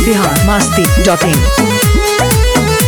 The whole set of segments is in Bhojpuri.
बिहार मस्ती डॉट इन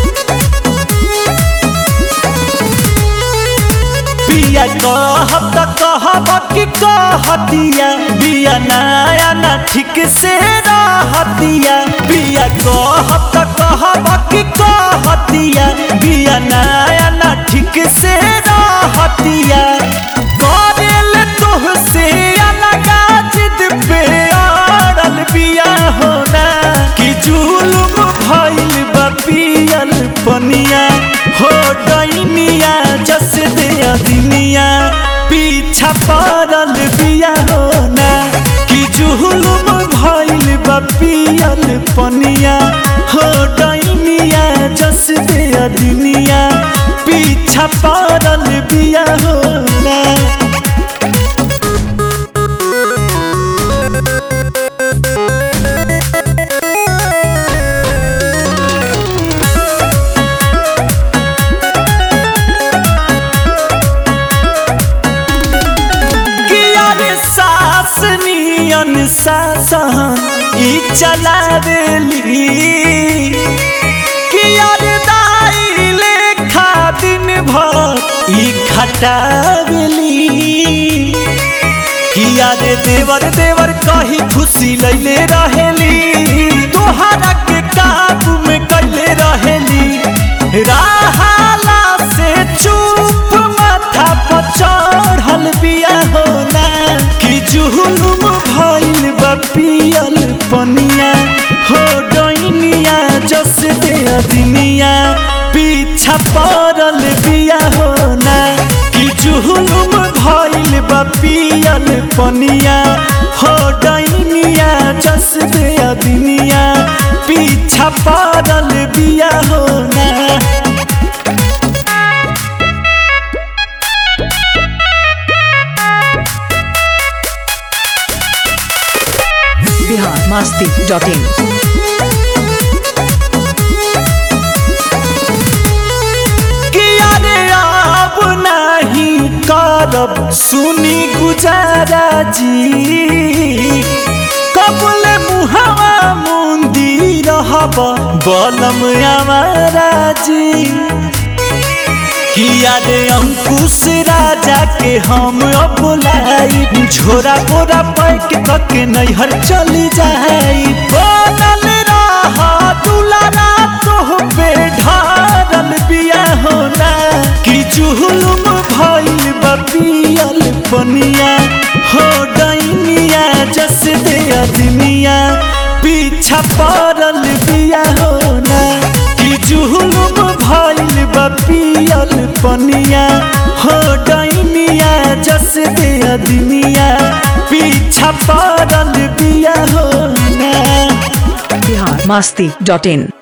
बिया कहब त कहब कि कहतिया बिया नया ना ठीक से रहतिया बिया कहब त कहब कि कहतिया बिया नया ना ठीक से रहतिया करेल तोहसे अलगा जिद पे अड़ल बिया होना कि जुलुम भइल बा पियल पनिया हो डैनिया जस दे अदिनिया पीछा पड़ल बिया होना कि जुलुम भइल बा पियल पनिया हो डैनिया जस दे अदिनिया पीछा पड़ल बिया होना किया रे सास नियन सासन ई चलावेली किया रे दाई लेखा दिन भर ई खटावेली किया रे देवर देवर कही खुशी लैले रहेली तोहरा के काबू में कैले रहेली राहाला से चुप माथा पर चढ़ल बिया होना कि जुहुलुम भइल बा पियल पनिया हो डैनिया जस दे अदिनिया पीछा पड़ल बिया होना कि जुहुलुम भइल बा पियल पनिया हो डैनिया जस दे अदिनिया पीछा पड़ल बिया होना बिहार मस्ती डॉट इन किया रे अब नहीं करब सुनी गुजारा जी कबल मुहावा मुंदी रहब बलम हमारा जी किया रे अंकुश राजा के हम अब लाई झोरा बोरा पैक करके नैहर चली जाई बनल रह दुलारा तोह पे ढारल बिया होना कि चुहलुम भइल बपियल पनिया हो डैनिया जस दे अदमिया पीछा पड़ल बिया होना कि जुहुलुम भइल बपियल पनिया हो डैनिया जस दे अदमिया पीछा पड़ल बिया होना बिहार मस्ती डॉट इन